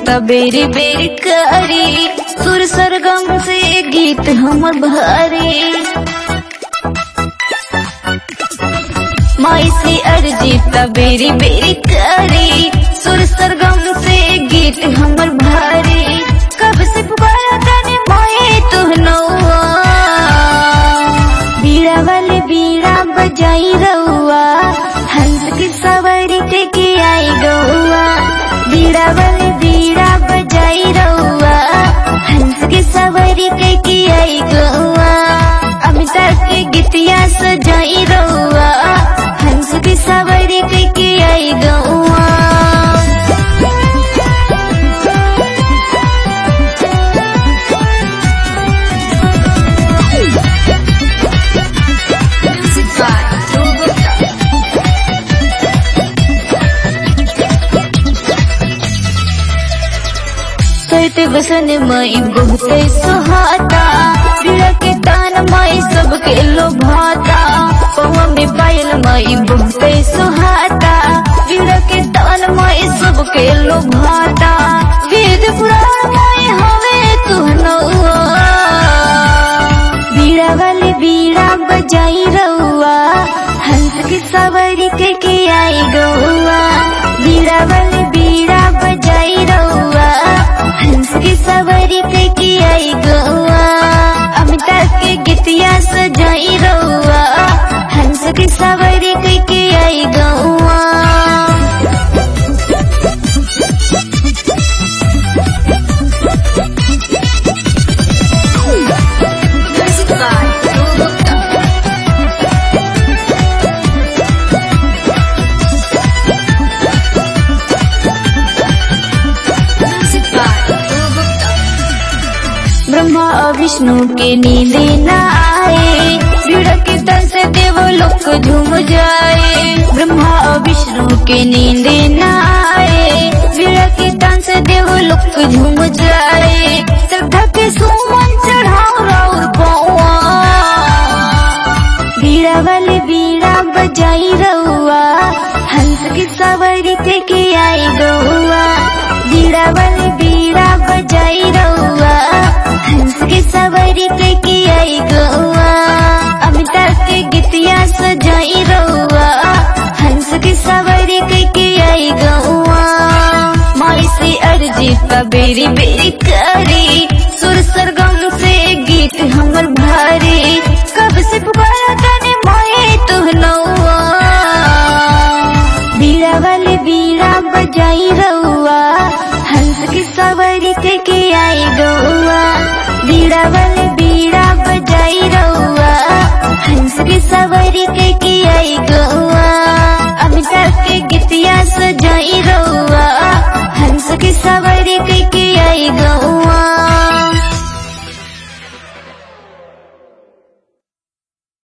जीता बेरी बेरी करी सुर सरगम से गीत हमर भारी माई से अर्जीता बेरी बेरी करी सुर सरगम से गीत हमर भारी कब से पुकारा तने माए तू नौआ बीड़ा वाले बीड़ा बजाई रउआ हंस की सवारी टेके आई गौआ बीड़ा वाले बीड़ा बजाई रउआ हंस की सवारी टेके आई गौआ अमिताभ के गीतिया सजाई रउआ हंस की सवारी टेके आई गौआ कहते बसन माई बहुते सुहाता पीड़ा के तान माई सबके लोभाता पवा में पायल माई बहुते सुहाता पीड़ा के तान माई सबके लोभाता वेद पुराण माई हवे तू नौआ बीड़ा वाली बीड़ा बजाई रउआ हंस की सवारी के के आई गौआ बीड़ा वाली बीड़ा बजाई रउआ हंस की सवारी के के आई गौआ अमिताभ के गीतिया सजाई रउआ हंस की सवारी के के आई गौआ ब्रह्मा और विष्णु के नींदे न आए पीड़ा के तन से देव लोक झूम जाए ब्रह्मा और विष्णु के नींदे न आए पीड़ा के तन से देव लोक झूम जाए श्रद्धा के सुमन चढ़ाओ राउर पौआ बीड़ा वाले बीड़ा बजाई रउआ हंस की सवारी के के आई गौआ बीड़ा वाले बीड़ा बजाई रउआ हंस की सवारी के के आई गौआ अमिताभ के गीतिया सजाई रउआ हंस की सवारी के के आई गौआ माई से अर्जीता बेरी बेरी करी सुर सरगम से गीत हमर भारी कब से पुकारा तने माए तू नौआ बीड़ा वाले बीड़ा बजाई रउआ हंस की सवारी के के आई गौआ बीड़ा वाले बीड़ा बजाई रउआ हंस की सवारी के के